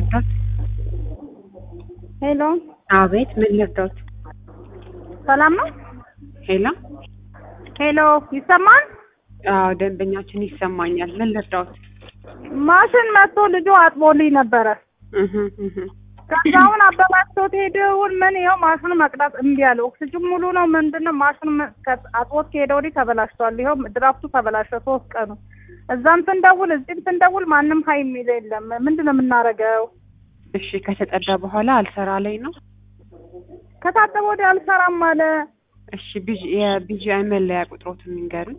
ልርዳት? ሄሎ አቤት፣ ምን ልርዳት? ሰላም ነው? ሄሎ፣ ሄሎ ይሰማል? አዎ፣ ደንበኛችን ይሰማኛል። ምን ልርዳት? ማሽን መጥቶ ልጁ አጥቦልኝ ነበረ። እህ እህ ከዛውን አበላሽቶት ሄደውን ምን ይኸው ማሽኑ መቅዳት እምቢ አለ። ኦክሲጅን ሙሉ ነው ምንድን ነው ማሽኑ መ- ከ- አጥቦት ከሄደ ወዲህ ተበላሽቷል። ይኸው ድራፍቱ ተበላሸ ሶስት ቀኑ። እዛም ስንደውል እዚህም ስንደውል ማንም ሀይ የሚል የለም። ምንድን ነው የምናደርገው? እሺ፣ ከተጸዳ በኋላ አልሰራ ላይ ነው። ከታጠበ ወዲህ አልሰራም አለ። እሺ፣ ቢጂ የቢጂአይ መለያ ቁጥሮትን ንገሩኝ።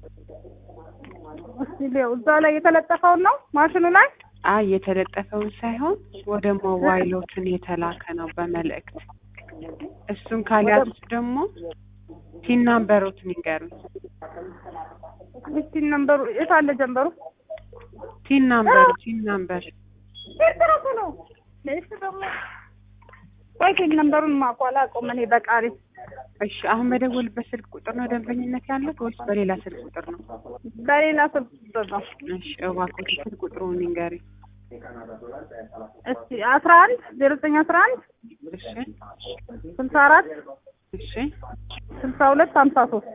እስቲ ሊያው እዛ ላይ የተለጠፈውን ነው ማሽኑ ላይ አይ የተለጠፈውን ሳይሆን ወደ ሞባይሎትን የተላከ ነው በመልእክት። እሱን ካልያዙት ደግሞ ቲን ናምበሮትን ይንገሩኝ። እስቲ ነምበሩ የት አለ ጀንበሩ? ቲን ናምበር ቲን ናምበር ኤርትራሱ ነው ለእሱ ደግሞ ቆይ ቲን ነምበሩን ማቋላ ቆም እኔ በቃሪ እሺ አሁን በደወልበት ስልክ ቁጥር ነው ደንበኝነት ያለት ወይስ በሌላ ስልክ ቁጥር ነው? በሌላ ስልክ ቁጥር ነው። እሺ እባክዎት ስልክ ቁጥሩን ይንገሩኝ። እስቲ አስራ አንድ ዜሮ ዘጠኝ አስራ አንድ እሺ ስልሳ አራት እሺ ስልሳ ሁለት ሀምሳ ሶስት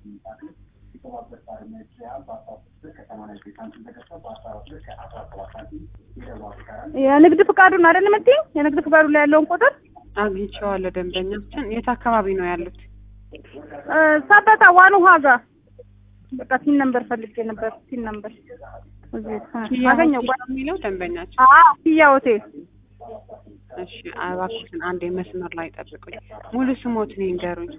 የንግድ ፍቃዱን አይደል የምትይኝ? የንግድ ፍቃዱ ላይ ያለውን ቁጥር አግኝቼዋለሁ። ደንበኛችን የት አካባቢ ነው ያሉት? እ፣ ሰበታ ዋን ውሃ ጋር በቃ ቲን ነምበር ፈልጌ ነበር። ቲን ነምበር እዚህ ኪያ አገኘው። ሆቴል ነው የሚለው ደንበኛችን። አዎ ኪያ ሆቴል እሺ እባክዎትን አንዴ መስመር ላይ ጠብቁኝ። ሙሉ ስሞትን ይንገሩኝ።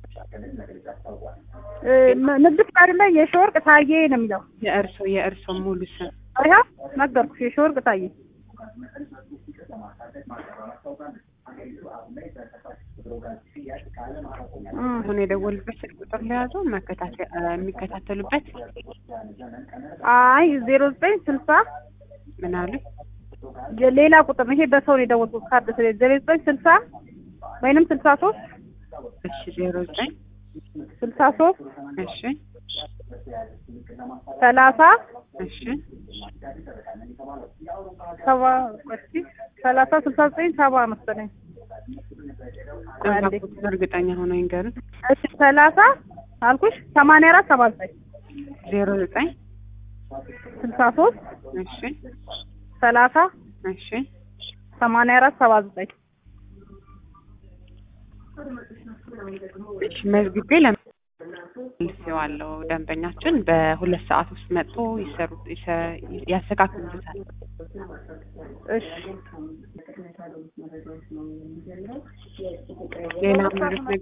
እ፣ ም- ንግድ ፍቃዱ ላይ የሺወርቅ ታዬ ነው የሚለው። የእርሶ የእርሶ ሙሉ ስም ይኸው ነገርኩሽ፣ የሺወርቅ ታዬ። እ፣ አሁን የደወሉበት ስልክ ቁጥር ለያዘው መከታተል የሚከታተሉበት አይ ዜሮ ዘጠኝ ስልሳ ምን አሉ? ሌላ ቁጥር ነው ይሄ። በሰው ነው የደወልኩት ካርድ ስለ ዜሮ ዘጠኝ ስልሳ ወይንም ስልሳ ሶስት እሺ ዜሮ ዘጠኝ ስልሳ ሶስት እሺ ሰላሳ እሺ ሰባ እስኪ ሰላሳ ስልሳ ዘጠኝ ሰባ መሰለኝ። አንዴ እባክዎትን እርግጠኛ ሆነው ይንገሩኝ። እሺ ሰላሳ አልኩሽ ሰማንያ አራት ሰባ ዘጠኝ ዜሮ ዘጠኝ ስልሳ ሶስት እሺ ሰላሳ እሺ ሰማንያ አራት ሰባ ዘጠኝ እሺ መዝግቤ ለመልሴዋለሁ። ደንበኛችን በሁለት ሰዓት ውስጥ መጥቶ ይሰሩት ይሰ- ያስተካክሉታል። እሺ ሌላ ማለት